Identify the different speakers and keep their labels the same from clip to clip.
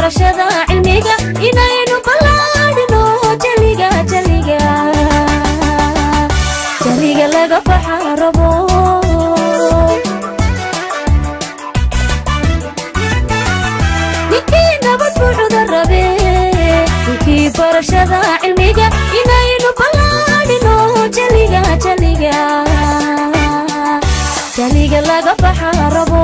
Speaker 1: barashada cilmiga inaynu ballaadhino jaliga jaliga jaliga laga baxa rabo ninkii nabad buuxda rabe ninkii barashada cilmiga inaynu ballaadhino jaliga jaliga jaliga laga baxa rabo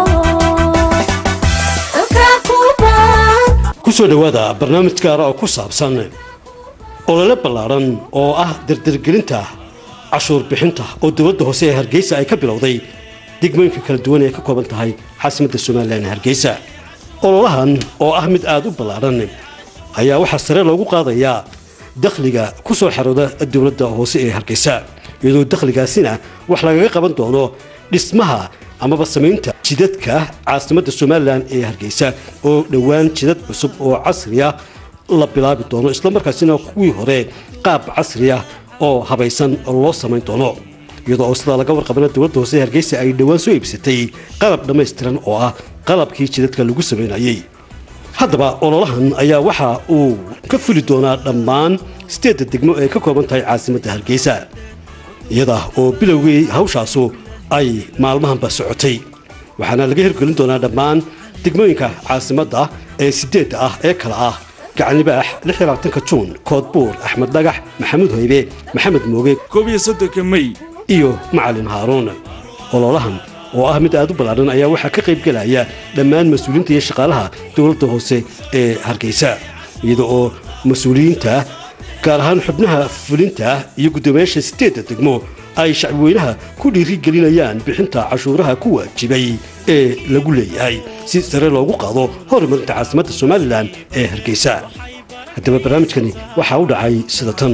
Speaker 1: dalkaa kuubaan
Speaker 2: ku soo dhowaada barnaamij gaara oo ku saabsan olole ballaadhan oo ah dardargelinta cashuur bixinta oo dowladda hoose ee hargeysa ay ka bilowday degmooyinka kala duwan ee ka kooban tahay caasimadda somalilan ee hargeysa ololahan oo ah mid aada u ballaadhan ayaa waxaa sare loogu qaadayaa dakhliga ku soo xarooda dowladda hoose ee hargeysa iyadoo dakhligaasina wax lagaga qaban doono dhismaha amaba samaynta jidadka caasimadda somalilan ee hargeysa oo dhowaan jidad cusub oo casriya la bilaabi doono islamarkaasina kuwii hore qaab casriya oo habaysan loo samayn doono iyadoo oo sidaa laga warqabana dowladda hoose ee hargeysa ay dhowaan soo iibsatay qalab dhammaystiran oo ah qalabkii jidadka lagu samaynayay haddaba ololahan ayaa waxa uu ka fuli doonaa dhammaan sideedda degmo ee ka kooban tahay caasimadda hargeysa iyada oo bilowgii hawshaasu ay maalmahanba socotay waxaana laga hirgelin doonaa dhammaan degmooyinka caasimadda ee sideedda ah ee kala ah gacanibaax ka juun koodbuur axmed dhagax maxamuud hoybe maxamed mooge
Speaker 3: koob iyo soddonka mey
Speaker 2: iyo macalin haaruun ololahan oo ah mid aad u ballaadhan ayaa waxaa ka qayb gelaya dhammaan mas-uuliyiinta iyo shaqaalaha dowladda hoose ee hargeysa iyada oo mas-uuliyiinta gaar ahaan xubnaha fulinta iyo guddoomiyaasha sideedda degmo ay shacbiweynaha ku dhiirigelinayaan bixinta cashuuraha ku waajibay ee lagu leeyahay si sare loogu qaado horumarinta caasimadda somalilan ee hargeysa haddaba barnaamijkani waxaa u dhacay sida tan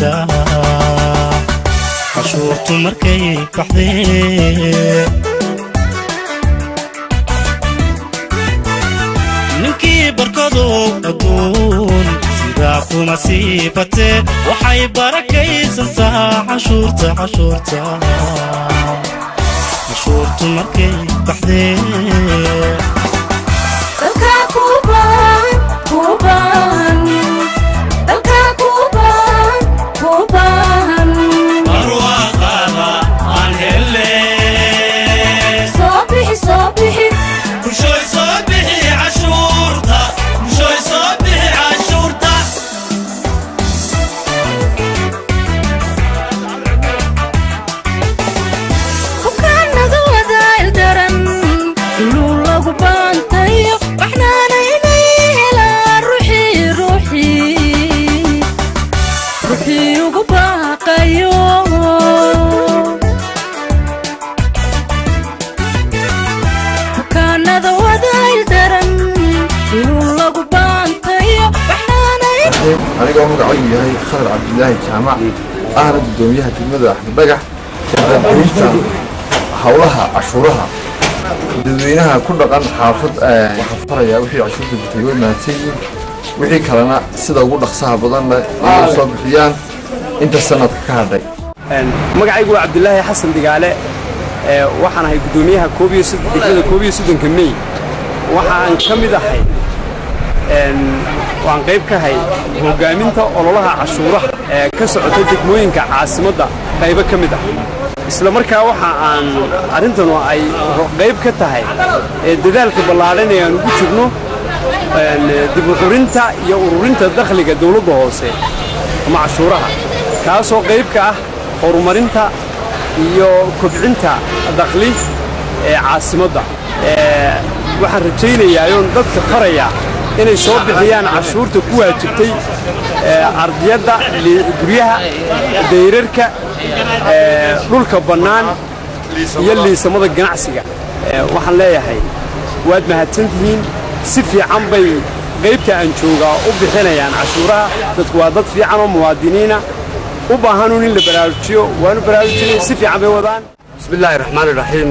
Speaker 4: cashuurtu markay baxdee ninkii barkadu adduun sidaa kuma sii batee waxay barakaysantaa cashuurta cashuurta cashuurtu markay baxdee
Speaker 1: dalkaa kuubaan kuubaan dalkaa kuubaan kuubaan
Speaker 4: barwaaqaada aan hele
Speaker 1: soo bixi soo bixi
Speaker 4: bulshooy soo bixi cashuurta bulshooy soo bixi cashuurta
Speaker 1: bukaanada wadaal daran inuu lagu baantayo waxnaana inay helaan ruuxii ruuxii ruuxii ugu baaqayo bukaanada wadaal daran inuu lagu baantayo waxnaana
Speaker 5: anigoo magacaygu yahay khadar cabdilaahi jaamac ahna gudoomiyaha degmada axmed dhagax dardargelinta howlaha cashuuraha dadweynaha ku dhaqan xaafad waxaan farayaa wixii cashuurta bixiyey way mahadsan yihiin wixii kalena sida ugu dhaqsaha badan leh inay soo bixiyaan inta sanadka ka hadhay
Speaker 6: magacaygu waa cabdilaahi xasan digaale ee waxaan ahay guddoomiyaha koob iyo sod- degmada koob iyo soddonka mey waxaan ka mid ahay een, waan qayb ka ahay hoggaaminta ololaha cashuuraha ee ka socota degmooyinka caasimadda qaybo ka mid ah isla markaa waxa aan arrintanu ay ro- qayb ka tahay ee dadaalka ballaadhan ee aan ugu jirno een, dib u xurinta iyo ururinta dakhliga dowladda hoose ama cashuuraha kaasoo qayb ka ah horumarinta iyo kobcinta dakhli ee caasimadda Ee, waxaan rajaynayaa oon dadka faraya inay soo bixiyaan cashuurta ku waajibtay ee, ardiyadda li- guryaha dayrarka ee, dhulka bannaan iyo liisamada ganacsiga Ee, waxaan leeyahay waad mahadsantihiin si fiican bay qaybta aan joogaa u bixinayaan cashuuraha dadku waa dad fiican oo muwaadiniina u baahanun in la baraarujiyo waanu baraarujinay si fiican bay wadaan
Speaker 7: bismillaahi raxmaani raxiim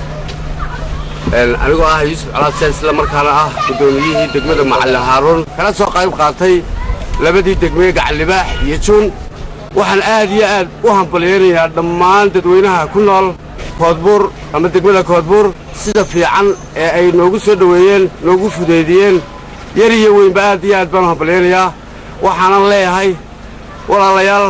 Speaker 7: anigoo ah yuusuf calaabsaan isla markaana ah guddoomiyihii degmada macalin haaruun kala soo qayb qaatay labadii degmee gacallibaax iyo juun waxaan aad iyo aad u hambalyaynayaa dhammaan dadweynaha ku nool koodbuur ama degmada koodbuur sida fiican ee ay noogu soo dhoweeyeen noogu fudeydiyeen yar iyo weynba aad iyo aad baan u hambalyaynayaa waxaanan leeyahay walaalayaal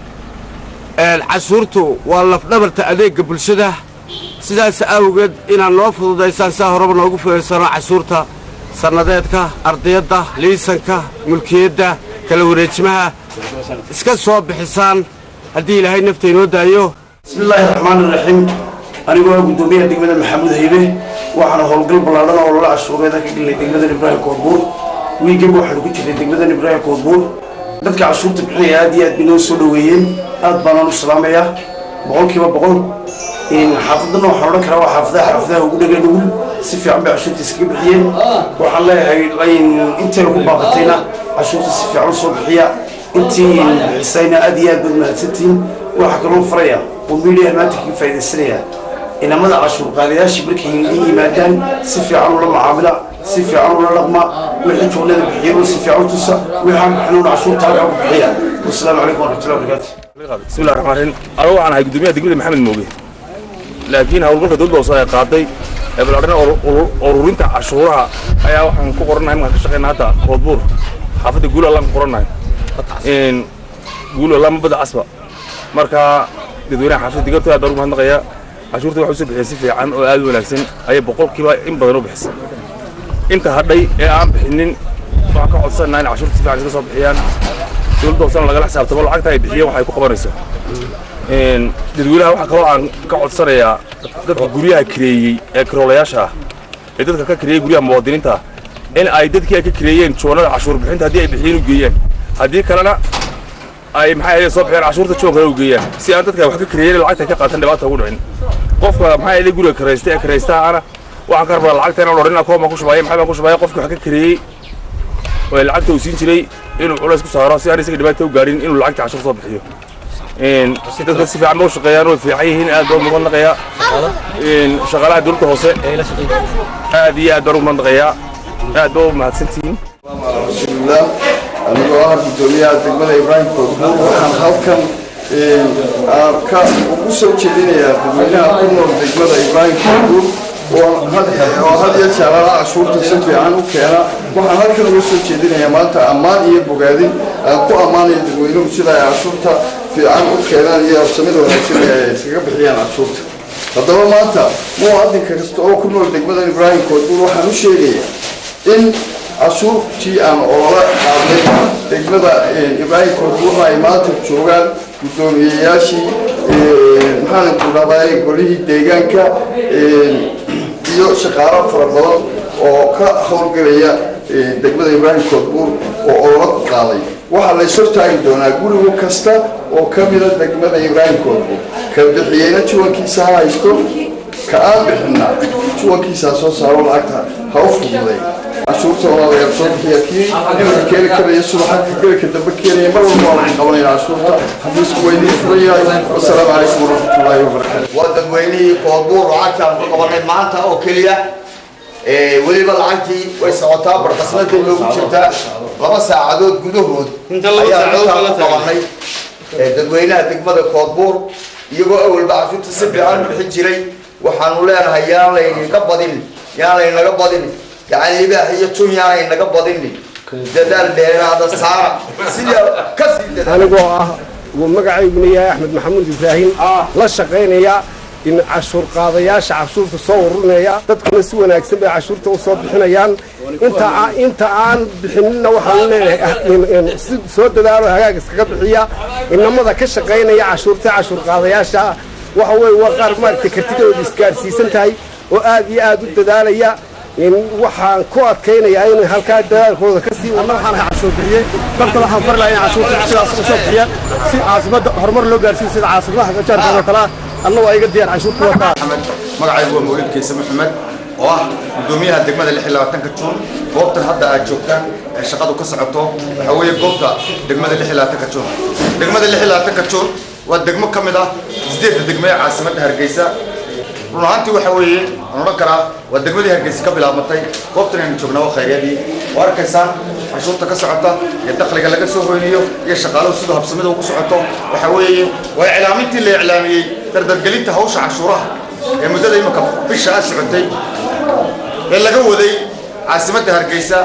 Speaker 7: cashuurtu waa lafdhabarta adeegga bulshada sidaas awgeed inaad noo fududaysaan saa horeba noogu fudaysano cashuurta sannadeedka ardayadda liisanka mulkiyadda kala wareejimaha iska soo bixisaan haddii ilaahay nafta inoo daayo
Speaker 3: بسم الله الرحمن الرحيم أنا هو قدومية دقمة محمود هيبة وأنا هولقل بلادنا والله عشوقة ذاك اللي دقمة إبراهيم كوربور ويجيب واحد كنت في دقمة إبراهيم كوربور dadka cashuurta bixinaya aad iyo aad bay noo soo dhoweeyeen aad baanaan u salaamayaa boqolkiiba boqol xaafadana waxaan odhan karaa waa xaafadaha xaafadaha ugu dhega nugul si fiican bay cashuurta iskaga bixiyeen waxaan leeyahay intayna ku baaqatayna cashuurta si fiican usoo bixiya intii bixisayna aad iyo aad baad mahadsantihiin waxaa kaloo faraya oo miidiyaha maanta kaga faa'iidaysanaya inamada cashuur qaadayaashii markay i yimaadaan si fiican ula macaamila si fiican ula dhaqma wixii juqlada bixiya si fiican u tusa wixaan bixinuna cashuurta halkaa ku bixiya wasalaamu calaykum waraxmatullahi wabarakaatu
Speaker 8: بسم الله الرحمن الرحيم أنا waxaan ahay gudoomiyaha degmada maxamed mooge laakiin howlgalka dowladda hoose ay qaaday ee balaarin ururinta cashuuraha ayaa waxaan ku qoranahay markaan ka shaqeyna hadda koodbuur xaafadda guul allaan ku qoranahay guul allaama badda casba marka dadweynaha xaafadda degantood aad baan ugu mahadnaqayaa cashuurta waxay usoo bixiyeen si fiican oo aad u wanaagsan ayay boqolkiiba in badan u bixisay inta hadhay ee aan bixinin waxaan ka codsanaynaa in cashuurta si fiican iska soo bixiyaan dowladda hoosena lagala xisaabtamo lacagta ay bixiyeen waxay ku qabanayso dadweynaha waxaa kaloo aan ka codsanayaa dadka guryaha kireeyey ee karoolayaasha ah ee dadka ka kireeyey guryaha muwaadiniinta in ay dadkii ay ka kireeyeen joonada cashuur bixinta haddii ay bixiyeen u geeyaan haddii kalena ay maxay ahayd soo bixiyeen cashuurta joonkana u geeyaan si aan dadka wax ka kireeyeen lacagta ka qaatan dhibaata ugu dhicin qofka maxay ahayd guriga karaysta ee karaystaana waxaan ka rabaa lacagta inaan odhan koon baan ku shubaayay maxay baan ku shubaayay qofkii wax ka kireeyey oo lacagta uu siin jiray inuu culays ku saaro si aan isaga dhibaato u gaadhin inuu lacagta cashuur soo bixiyo dadka si fiican ba u shaqeeyaan way fiican yihiin aad baan ugu mahadnaqayaa shaqaalaha dowladda hoose aad iyo aad baan ugu mahadnaqayaa aad baa u mahadsantihiin
Speaker 5: rasuulillah anigoo ah gudoomiyaha degmada ibraahim koodbuur waxaan halkan ka ugu soo jeedinayaa dadweynaha ku nool degmada ibraahim koodbuur oo had iyo jeerala cashuurta si fiican u keena waxaan halkan uga soo jeedinayaa maanta ammaan iyo bogaadin aan ku ammaanaya dadweynuhu sida ay cashuurta fiican u keenaan iyo habsamida wanaagsan ee ay iskaga bixiyaan cashuurta haddaba maanta muwaadinka kasta oo ku nool degmada ibraahim koodbuur waxaan u sheegayaa in cashuurtii aan oola qaadnay degmada ibraahim koodbuurna ay maanta joogaan guddoomiyeyaashii maxaan ku dhahday golihii deegaanka iyo shaqaalo fara badan oo ka howlgelaya degmada ibraahim koodbuur oo oola ku qaaday waxaa la is hortaagi doonaa gurigu kasta oo ka mida degmada ibraahim koodbuur ka bixiyeyna juwankiisa ha haysto ka aan bixinna juwankiisa soo saaro lacagta ha u fududay cashuurta walaalayaal soo bixiya kii iminka keeni karaya subaxa ka gelika dambe keenaya mar walba waa lagu qabanaya cashuurta xafiisku waa idiin furan yahay wasalaamu calaykum waraxmatullaahi wabarakaatu
Speaker 9: waa dadweynihii koodbuur lacagtaan ku qabanay maanta oo keliya weliba lacagtii way socotaa barqasnadii loogu jirtaa laba saacadood gudahood ayaa intaan ku qabanay dadweynaha degmada koodbuur iyagoo awalba cashuurta si fiican u bixin jiray waxaanu leenahay yaan laynaga badin yaan laynaga badin gacan libaax iyo tun yaanay naga badini dadaal dheeraada saara sida kasii
Speaker 6: anigoo ah uu magacayguna yahay axmed maxamuud ibraahim la shaqaynaya in cashuur qaadayaasha cashuurta soo ururinaya dadkuna si wanaagsan bay cashuurta u soo bixinayaan inta inta aan bixinina waxaan leenahay si soo dadaalo hagaag iskaga bixiya inamada ka shaqaynaya cashuurta cashuur qaadayaasha waxa weeye waa qaar maaragtay kartidooda isgaarsiisan tahay oo aad iyo aad u dadaalaya waxaan ku adkaynayaa inay halkaa dadaalkooda ka sii
Speaker 10: anna waxaan ahay cashuur bixiyey dadka waxaan fari lahaa in cashuurta sidaas u soo bixiya si caasimadda horumar loo gaarsiiyo sida caasimadaha gajaarkooda kale ah anna waa iga diyaar cashuurta wataa
Speaker 11: magacaygu waa mawlid kayse maxamed oo ah gudoomiyaha degmada lix iyo labaatanka juun goobtan hadda aad joogtaan ee shaqadu ka socoto waxaa weeye goobta degmada lix iyo labaatanka juun degmada lix iyo labaatanka juun waa degmo ka mid ah sideedda degmo ee caasimadda hargeysa run ahaantii waxa weeye aan odhan karaa waa degmadii hargeysa ka bilaabmatay goobtan aynu joognaa waa khayryadii oo arkaysaan cashuurta ka socota iyo dakhliga laga soo hoynayo iyo shaqaaluhu siduu habsamida ugu socoto waxa weeye waa iclaamintii la iclaamiyey dardargelinta hawsha cashuuraha ee muddada imika bisha a socotay ee laga waday caasimadda hargeysa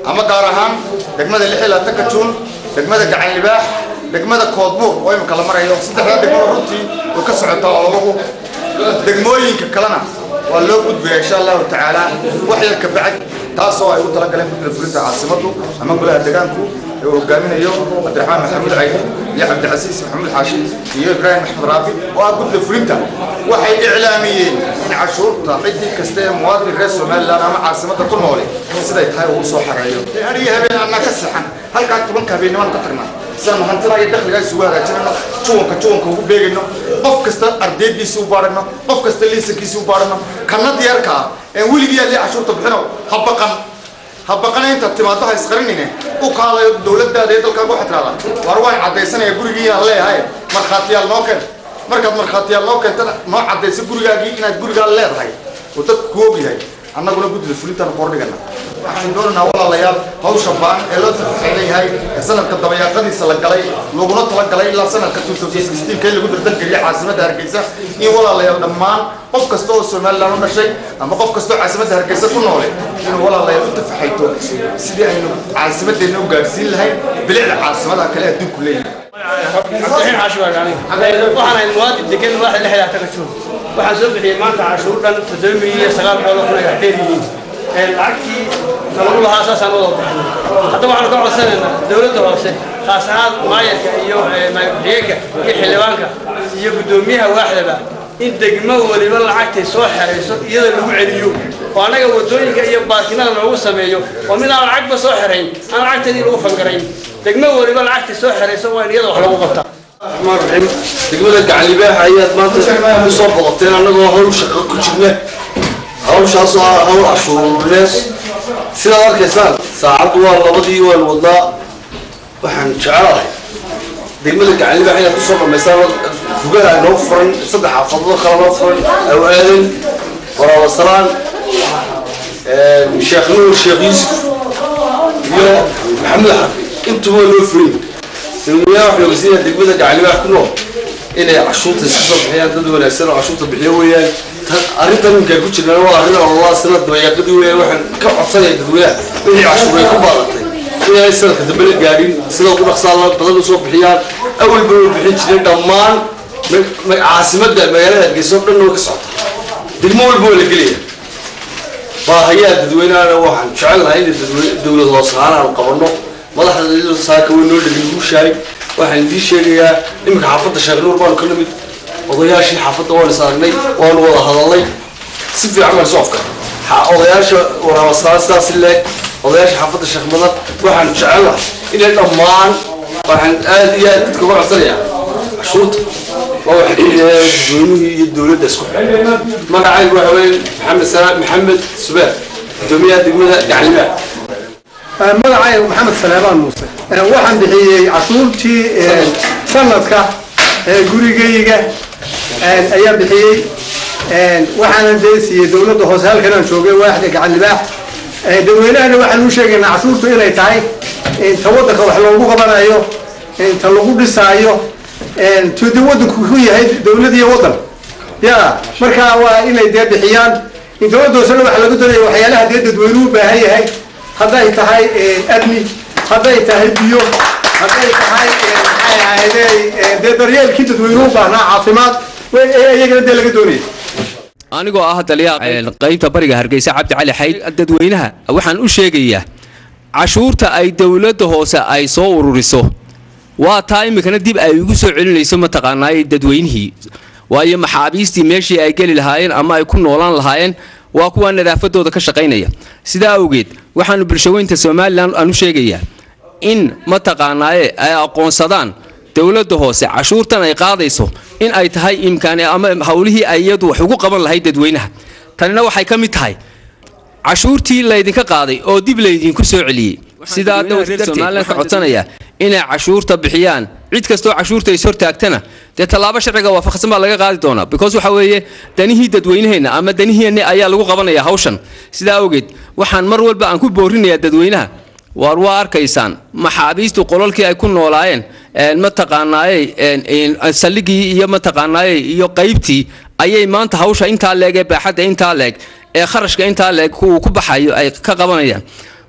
Speaker 11: ama gaar ahaan degmada lix iyo labaatanka juun degmada gacan libaax degmada koodbuur oo imika la marayo saddexdaa degmada runtii way ka socotaa ololagu degmooyinka kalena waa loo gudbaya insha allahu tacaala wax yar ka bacd taasoo ay u talagaleen guddiga fulinta caasimaddu ama golaha deegaanku ee uu hogaaminayo cabdiraxmaan maxamuud caydi iyo cabdicasiis maxamuud xaashi iyo ibraahim maxmed raabi oo ah guddiga fulinta waxay iclaamiyeen in cashuurta ciddii kasta ee muwaadin reer somaliland ama caasimadda ku noole siday tahay uu soo xareeyo hariyo habeen annaa ka seexan halkaa tobanka habeennimaan ka tagnaa sidaan hantina iyo dakhliga isugu hagaajinayno juwanka juwanka ugu beegayno qof kasta ardaydiisi u baadhano qof kasta liisankiisi u baadhano kana diyaarka ah ee weligii yaa lee cashuurta bixino ha baqan ha baqana inta timaado ha isqarinine u kaalayo dowladdaada ee dalkaaga waxaa tirahdaa war waan caddaysanaya gurigii aan leeyahay markhaatiyaal noo keen markaad markhaatiyaal noo keentana noo caddayso gurigaagii inaad gurigaa leedahay oo dadku ku ogyahay annaguna guddida fulintaanu kordhigana waxaan doonaynaa walaalayaal hawsha baan ee loo tafaxeelan yahay ee sanadka dabayaaqadiisa la galay laguna talagalay ilaa sanadka 2016 kee lagu dardangeliyay caasimadda hargeysa in walaalayaal dhammaan qof kasta oo somaliland u dhashay ama qof kasta oo caasimadda hargeysa ku noole inuu walaalayaal u tafaxayto sidii aynu caasimaddeena u gaadhsiin lahayn bilicda caasimadaha kale adduunku leeyahay
Speaker 12: cabdiraxiin xaashi baa gaani waxaan ahay muwaadin degan waaxda lixdaa taga joog waxaan soo bixiyey maanta cashuur dhan toddoba milyan iyo sagaal boqol oo kun ay dheer yihiin lacagtii nalagu lahaa saasaan wada bixinay hadda waxaanu ka codsanaynaa dowladda hoose khaas ahaan maayarka iyo maayarku-xigeenka iyo xildhibaanka iyo guddoomiyaha waaxdaba in degmo waliba lacagtay soo xerayso iyada lagu celiyo oo annaga wadooyinka iyo baarkinada loogu sameeyo oo mid aan lacagba soo xerayn aan lacagteedii lagu fangarayn degmo waliba lacagtay soo xerayso waa in iyada wax lagu qabtaa
Speaker 13: الرحمن الرحيم degmada gacalibaax ayaad maanta u soo boqoteen annagoo hawl shaqo ku jirna hawshaas oo ah hawl cashuureed sidaad arkaysaan saacaddu waa labadii waan wadnaa waxaan jecelahay degmada gacalibaax inaad kusoo dhamaystaan rugaha noo furan saddex xaafadado kale noo furan aw aadan waraabasalaan sheekh nuur sheekh yuusuf iyo maxamed xafi intuba loo furin dadweynaha waxay ogeysanayaan degmada gacalibaax ku nool inay cashuurta iska soo bixiyaan dad wanaagsan oo cashuurta bixiyo weeyaan arrintan ninkaan ku jirnaa waa arrin ololaa sanad dabayaaqadii weeyaan waxaan ka codsanaya dadweynaha wixii cashuur ay ku baadatay inay sanadka dambe la gaadhin sida ugu dhaqsaa la badan usoo bixiyaan awalba way bixin jireen dhammaan caasimadda magaalada hargeysa oo dhan way ka socota degmo walba waa la gelaya baahayaa dadweynahana waxaan jecelnahay in dowlad hoos ahaan aan qabanno madaxda saaka way noo dhegin guushahay waxaan idiin sheegayaa iminka xaafadda sheekh nuur baanu ka nimid odayaashii xaafadda waan is aragnay waanu wada hadalnay si fiican baan soo afka odayaasha waraabasaan sidaas leeg odayaasha xaafadda sheekh madan waxaan jecelnahay inay dhammaan waxaan aad iyo aad dadka uga codsanayaa cashuurta waa waxa dadweynihii iyo dowladda isku xidhay magacaygu waxa weeye maxamed salaam maxamed subeer gudoomiyaha degmada gaclibaax
Speaker 10: magacayga maxamed saleebaan muuse waxaan bixiyey cashuurtii sanadka gurigayga ayaan bixiyey waxaanan dee siiyey dowladda hoose halkanaan joogay waaxda gacan libaax dadweynahana waxaan u sheegaynaa cashuurtu inay tahay ta waddanka wax loogu qabanayo ta lagu dhisaayo tude waddanku ku yahay dowlad iyo waddan ya marka waa inay dee bixiyaan dowladda hoosena waxaa laga doonaya waxyaalaha dee dadweynuhu u baahan yahay hadday tahay amni hadday tahay biyo hadday tahay maxay ahaydee dee daryeelkii dadweynuhu u baahnaa caafimaad iyagana dee laga doonaya
Speaker 14: anigoo ah taliyaha qaybta bariga hargeysa cabdi cali xayd dadweynaha waxaan u sheegayaa cashuurta ay dowladda hoose ay soo ururiso waa taa iminkana dib ay ugu soo celinayso mataqaanaa dadweynihii waayo maxaabiistii meeshii ay geli lahaayeen ama ay ku noolaan lahaayeen waa kuwa nadaafadooda ka shaqaynaya sidaa awgeed waxaanu bulshaweynta somalilan aan u sheegayaa in mataqaanaaye ay aqoonsadaan dowladda hoose cashuurtan ay qaadayso in ay tahay imkaani ama howlihii ay iyadu wax ugu qaban lahayd dadweynaha tanina waxay ka mid tahay cashuurtii laydinka qaaday oo dib laydinku soo celiyey sidaa dowladda somalilan ka codsanaya inay cashuurta bixiyaan cid kastoo cashuurta is hortaagtana dee tallaabo sharciga waafaqsan baa laga qaadi doonaa because waxa weeye danihii dadweynaheenna ama daniheenna ayaa lagu qabanaya hawshan sidaa awgeed waxaan mar walba aan ku boorinayaa dadweynaha waar waa arkaysaan maxaabiistu qolalkii ay ku noolaayeen mataqaanaaye saldhigii iyo mataqaanaaye iyo qaybtii ayay maanta hawsha intaa leeg ee baaxadda intaa leeg ee kharashka intaa leeg uu ku baxayo ay ka qabanayaan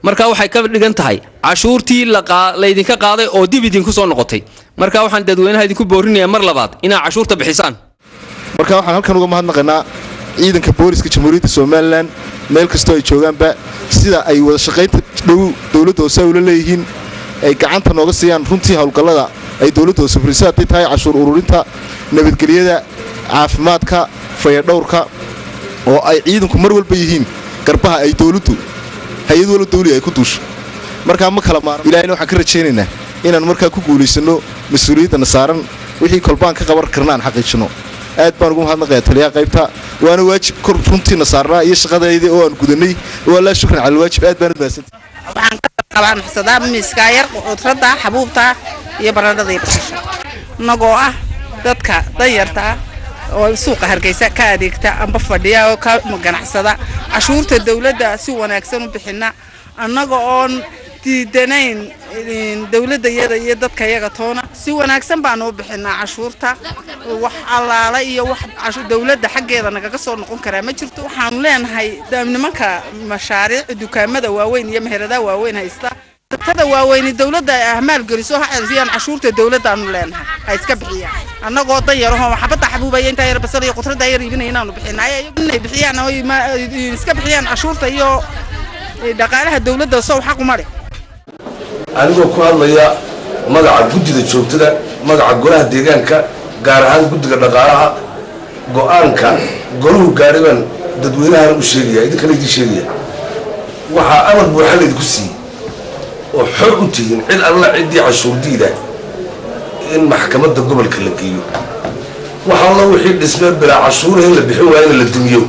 Speaker 14: marka waxay ka dhigan tahay cashuurtii la qaa- laydinka qaaday oo dib idinku soo noqotay marka waxaan dadweynaha idinku boorinayaa mar labaad inaad cashuurta bixisaan
Speaker 15: marka waxaan halkan uga mahadnaqaynaa ciidanka booliska jamhuuriyadda somalilan meel kastoo ay joogaanba sida ay wada shaqaynta dhow dowladda hoose ula leeyihiin ay gacanta nooga siiyaan runtii howlgallada ay dowladda hoose furisay hadday tahay cashuur ururinta nabadgelyada caafimaadka fayadhowrka oo ay ciidanku mar walba yihiin garbaha ay dowladdu hay-ad walba dawli ay ku duusho markaa ma kala maaran ilaahayna waxaan ka rajaynaynaa inaan markaa ku guulaysanno mas-uuliyaddana saaran wixii kolbaan ka qaban karna aan xaqiijinno aad baan ugu mahadnaqayaa taliyaha qaybta waana waajib kor runtiina saarnaa iyo shaqadayda oo aan gudanay waa laa shukran cala alwaajib aad baan umahadsantay
Speaker 16: waxaan ka qabaa maxsadaa miiskaa yar cudradda xabuubta iyo baradhada iyo basasha innagoo ah dadka danyarta ah oo suuqa hargeysa ka adeegta amba fadhiya oo ka ganacsada cashuurta dowladda si wanaagsan u bixina annaga oon diidanayn dowladda iyada iyo dadka yaga toona si wanaagsan baanu u bixinaa cashuurta wax allaala iyo wax cashu- dowladda xaggeeda nagaga soo noqon karaa ma jirto waxaanu leenahay da- nimanka mashaariic dukaamada waaweyn iyo meheradaha waaweyn haysta tada waaweyni dowladda ay ahmaal geliso ha ceelsiyaan cashuurta dowladdaanu leenahay ha iska bixiyaan annagoo danyaraho xabadda xabuubaya intaa yar basal iyo qudradda yar iibinaya inaanu bixinay inay bixiyaan oo ima- iska bixiyaan cashuurta iyo dhaqaalaha dowladda sow xaquma leh
Speaker 13: anigoo ku hadlaya magaca guddida joogtada magaca golaha deegaanka gaar ahaan guddiga dhaqaalaha go-aanka golahu gaadhay baan dadweynahana u sheegaya idinkana idiin sheegaya waxaa amar buuxa laydinku siiyey oo xor u tihiin cid alla ciddii cashuurdiida in maxkamadda gobolka la geeyo wax alla wixii dhismee bilaa cashuuraha in la bixin waayo in la dumiyo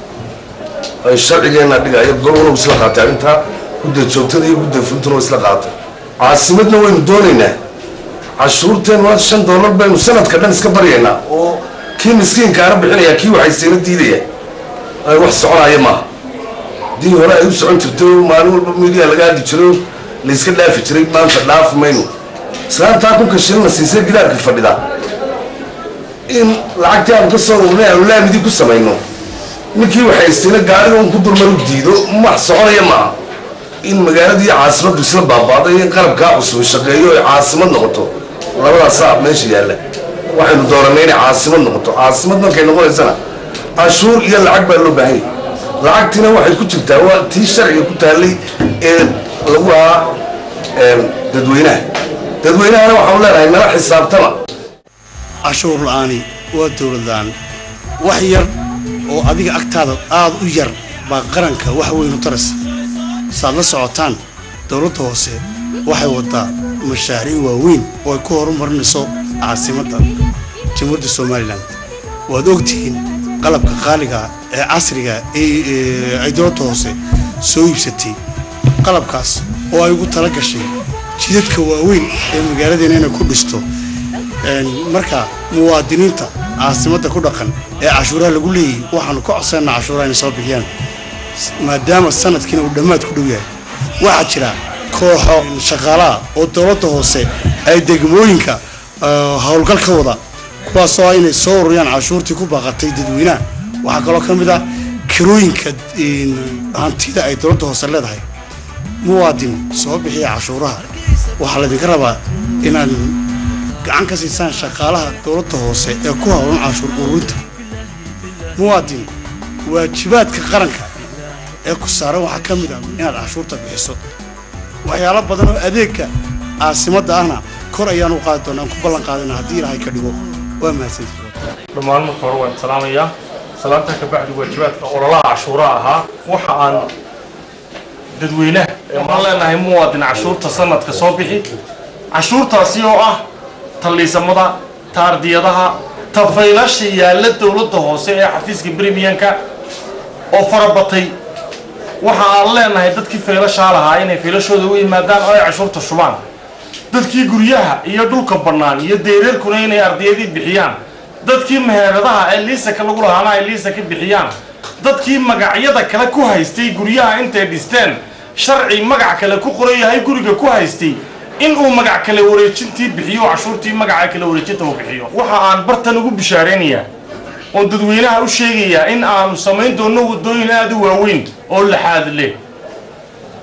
Speaker 13: ay sharcigeenna dhigaya golwana isla qaatay arrintaa gudda joogtada iyo gudda funtuna waa isla qaatay caasimadna waynu doonaynaa cashuurteen waa shan doolar baynu sanadka dhan iska baryaynaa oo kii miskiinkaana bixinaya kii waxaysayna diidaya ay wax soconaya maaha dii hore ay u socon jirto maalin walba midiya laga hadli jiro layska dhaafi jiray maanta dhaafi mayno islaantaa kunka shilina siisay gidaarka fadhida in lacagtii aanu ka soo rurnay aanu laamidii ku samayno ninkii waxaystayna gaariga un ku dulmar u diido wax soconaya maaha in magaalada iyo caasimaddu isla baabaaday in qalabkaa cusub shaqeeyo ay caasimad noqoto labadaasaa meesha yaalla waxaynu dooranay inay caasimad noqoto caasimad markay noqonaysana cashuur iyo lacag baa loo baahan yahay lacagtiina waxay ku jirtaa waa tii sharciga ku taallay ee lagu lahaa em, dadweynaha dadweynahana waxaanu leenahay nala xisaabtama
Speaker 3: cashuur la'aani waa dowlad la'aan wax yar oo adiga agtaada aad u yar baa qaranka wax weyn u taraysa saad la socotaan dowladda hoose waxay wadaa mashaariic waaweyn oo ay ku horumarinayso caasimadda jamhuuriyadda somalilan waad ogtihiin qalabka qaaliga ee casriga ee ee ay dowladda hoose soo iibsatay qalabkaas oo ay ugu tala gashay jidadka waaweyn ee magaaladeena inay ku dhisto Een, marka muwaadiniinta caasimadda ku dhaqan ee cashuuraha lagu leeyahy waxaanu ka codsanaa cashuuraha inay soo bixiyaan S- maadaama sanadkiina uu dhammaad ku dhow yahay waxaa jira kooxo shaqaalaha oo dowladda hoose ay degmooyinka ah, howlgal ka wada kuwaasoo ah inay soo ururiyaan cashuurtii ku baaqatay dadweynaha waxaa kaloo ka mid ah kirooyinka een, hantida ay dowladda hoose leedahay muwaadin soo bixiya cashuuraha waxaa laydinka rabaa inaan gacan ka siisaan shaqaalaha dowladda hoose ee ku howlan cashuur ururinta muwaadin waajibaadka qaranka ee ku saaran waxaa ka mid ah inaad cashuurta bixiso waxyaalo badan oo adeegka caasimadda ahna kor ayaan u qaadi doonaa aan ku ballan qaadana haddii ilaahay ka dhigo waa mahadsantihiin
Speaker 8: dhammaan marka hore waan salaamayaa salaanta ka bacdi waajibaadka ololaha cashuuraha ahaa waxa aan dadweynaha ee waxaan leenahay muwaadin cashuurta sanadka soo bixi cashuurtaasi oo ah talliisamada taardiyadaha tafaylasha yaalla dowladda hoose ee xafiiska bremiyanka oo farabatay waxa aan leenahay dadkii faylashaa lahaa inay faylashooda u yimaadaan oo ay cashuurta shubaan dadkii guryaha iyo dhulka bannaan iyo deereerkuna inay ardiyadii bixiyaan dadkii meheradaha ee liisaka lagu lahaana ay liisaka bixiyaan dadkii magacyada kale ku haystay guryaha intay dhisteen sharci magac kale ku qoran yahay guriga ku haystay inuu magac kale wareejintii bixiyo oo cashuurtii magaca kale wareejinta uu bixiyo waxa aan bartan ugu bishaaraynayaa oo dadweynaha u sheegayaa in aanu samayn doono wadooyin aada u waaweyn oo laxaad leh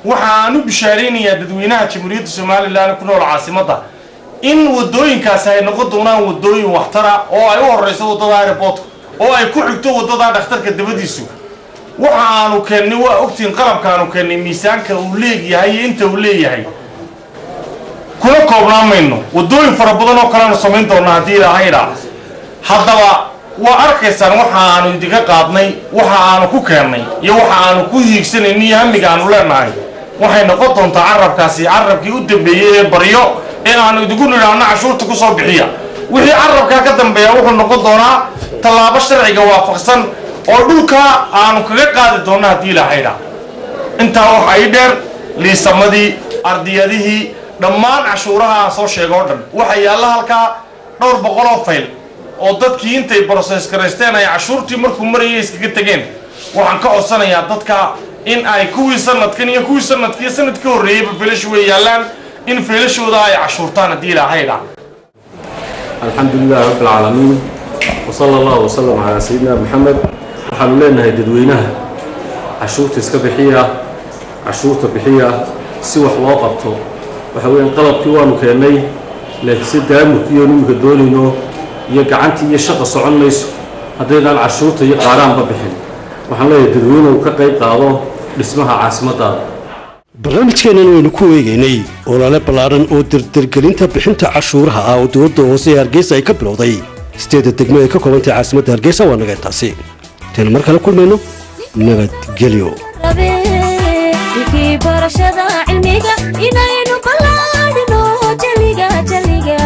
Speaker 17: waxa aan u bishaaraynayaa dadweynaha jamhuuriyadda somalilan ku nool caasimadda in wadooyinkaasi ay noqon doonaan wadooyin waxtara oo ay u horeyso waddada airportka oo ay ku xigto waddada dhakhtarka dabadiisu waxa aanu keennay waa ogtiin qalabka aanu keennay miisaanka uu leegyahay iyo inta uu leeyahay kuna koobnaan mayno wadooyin fara badan oo kaleanu samayn doona haddii ilaahayda haddaba waa arkaysaan waxa aanu idinka qaadnay waxa aanu ku keennay iyo waxa aanu ku hiigsanayno iyo hamiga aanu leenahay waxay noqon doontaa carabkaasi carabkii u dambeeyey ee baryo ee aanu idinku nidhaahno cashuurta ku soo bixiya wixii carabkaa ka dambeeya wuxuu noqon doonaa tallaabo sharciga waafaqsan oo dhulka aanu kaga qaadi doonno haddii ilaahayda intaa waxa ii dheer liisamadii ardiyadihii dhammaan cashuuraha aan soo sheego o dhan waxa yaalla halkaa dhowr boqol oo fayl oo dadkii intay broses garaysteen ay cashuurtii markuu marayay iskaga tegeen waxaan ka codsanayaa dadka in ay kuwii sanadkan iyo kuwii sanadkii sanad ka horreeyeyba filashu way yaallaan in fiilashooda ay cashuurtaan haddii ilaahayda
Speaker 18: الحمد لله رب العالمين وصلى الله وسلم على سيدنا محمد waxaanu leenahay dadweynaha cashuurta iska bixiya cashuurta bixiya si wax loo qabto waxa weeyaan qalabkii waanu keennay laakiin si daamurkiiyo niminka doonayno iyo gacantii iyo shaqa socon mayso haddaynaan cashuurta iyo qaaraanba bixin waxaan leeyahay dadweynuhu ka qayb qaado dhismaha caasimaddaada
Speaker 2: barnaamijkeennan waynu ku eegaynay olole ballaaran oo dirdirgelinta bixinta cashuuraha ah oo dowladda hoose ee hargeysa ay ka bilowday sideedda degmo ee ka koobantay caasimadda hargeysa waa naga intaasi intaynu mar kale kulmayno nabadgelyo
Speaker 1: kii barashada cilmiga inaynu ballaadhino jaliga jaliga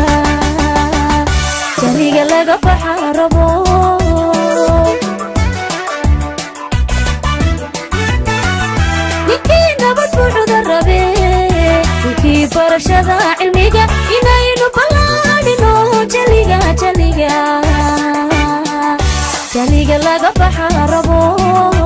Speaker 1: jaliga laga baxa rabo ninkii nabad buuxda rabe kii barashada cilmiga inaynu ballaadhino jaliga jaliga jaliga laga baxa rabo